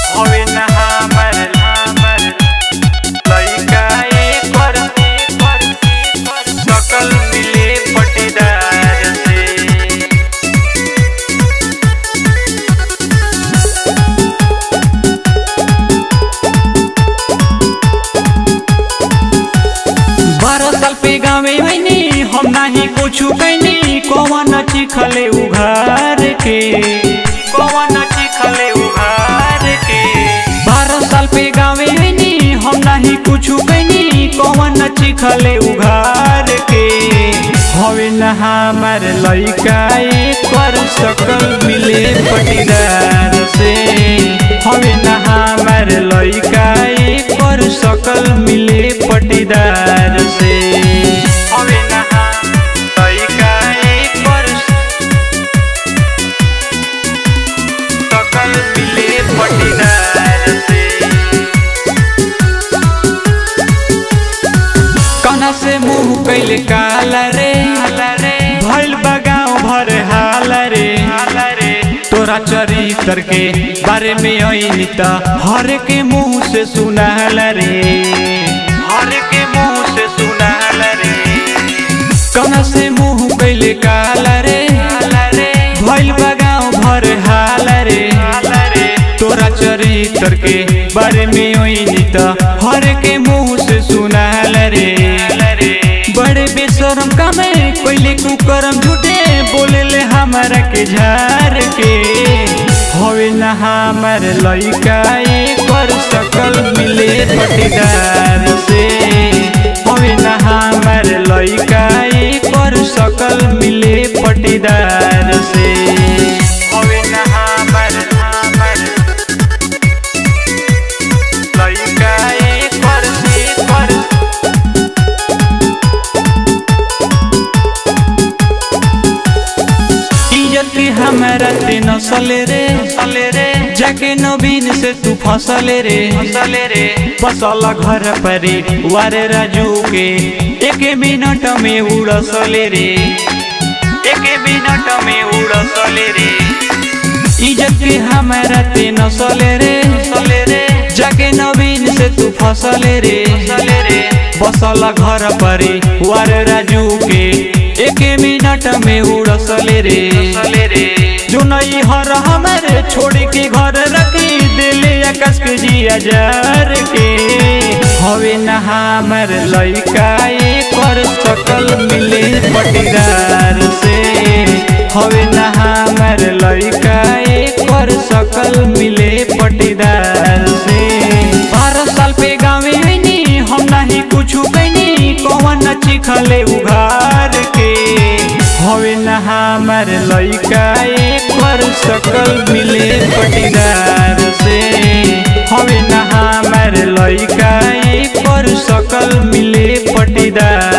होवे ना हमर हमर लइका एकर सकल मिले पटीदार से बारह साल पे गावे मैंने हम नाही कुछु कैनी कौन चिखले उघार के कौन चिखले उघार के बारह साल पे गावे मैंने हम नाही कुछु कैनी कौन चिखले उघार के हवे न हमार लइका कर सकल मिले पटीदार से हवे न हमार लइका कर सकल मिले पटीदार से हवे न हमार लइका कर सकल मिले पटीदार से कना से मुंह कैल काला रे भइल बगाव भर हाल रे तोरा चरित्र के बारे में ऐनी त हर के मुंह से सुनाल रे हर के मुंह से सुनाल रे कना से मुंह कैल काला रे भइल बगाव भर हाल रे तोरा चरित्र के बारे में ऐनी त हर के मुंह से सुनाल रे बड़े बेशरम कामे कोइले कुकरम झूठे बोले ले हमारा के झार के होवे ना हमार लइका कर सकल मिले पटीदार से होवे ना हमार लइका कर सकल मिले पटीदार से होवे ना हमार हमार लइका कर से कर इज्जत की हमारा ते नसले रे सले रे जाके नवीन से तू फसले रे फसले रे बसल घर परे वारे राजू के एक मिनट में उड़सले रे एक मिनट में उड़सले रे इज्जत की हमारा ते नसले रे सले रे जाके नवीन से तू फसले रे फसले रे बसल घर परे वारे राजू के एक मिनट में उड़सले रे रे जो नई हर हमारे छोड़ के घर रखी दिले आकाश के जिया जार के हवे न हमार लइका कर सकल मिले पटीदार से हवे न हमार लइका कर सकल मिले पटीदार से बारह साल पे गावे हैनी हम नहीं कुछ कैनी कौन चिखले उघार के हवे न हमार लइका कर सकल मिले पटीदार से हवे न हमार लइका कर सकल मिले पटीदार